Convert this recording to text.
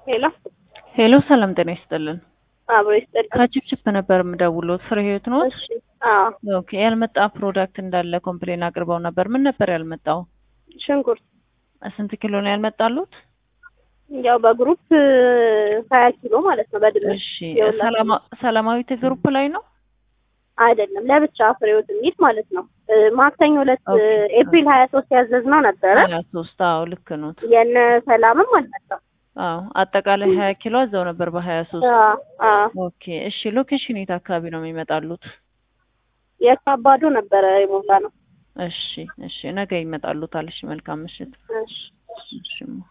ሄሎ ሄሎ ሰላም ጤና ይስጥልን። አብሮ ይስጥልኝ። ከችፕችፕ ነበር የምደውለው። ፍሬ ህይወት ነው? እሺ አዎ ኦኬ። ያልመጣ ፕሮዳክት እንዳለ ኮምፕሌን አቅርበው ነበር። ምን ነበር ያልመጣው? ሽንኩርት ስንት ኪሎ ነው ያልመጣሉት? ያው በግሩፕ ሀያ ኪሎ ማለት ነው። በድምር እሺ። የሁላችንም። ሰላማ- ሰላማዊት ግሩፕ ላይ ነው? አይደለም ለብቻ ፍሬዎት የሚል ማለት ነው። እ፣ ማክሰኞ ዕለት ኦኬ። ኤፕሪል ሀያ ሶስት ያዘዝነው ነበረ። ሀያ ሶስት አዎ ልክ ነው። የነ ሰላምም አልመጣም። አዎ አጠቃላይ ሀያ ኪሎ አዘው ነበር በሀያ ሶስት አዎ አዎ ኦኬ። እሺ ሎኬሽን የት አካባቢ ነው የሚመጣሉት? የካባዶ ነበረ የሞላ ነው። እሺ እሺ ነገ ይመጣሉታል። እሺ መልካም ምሽት። እሺ እሺ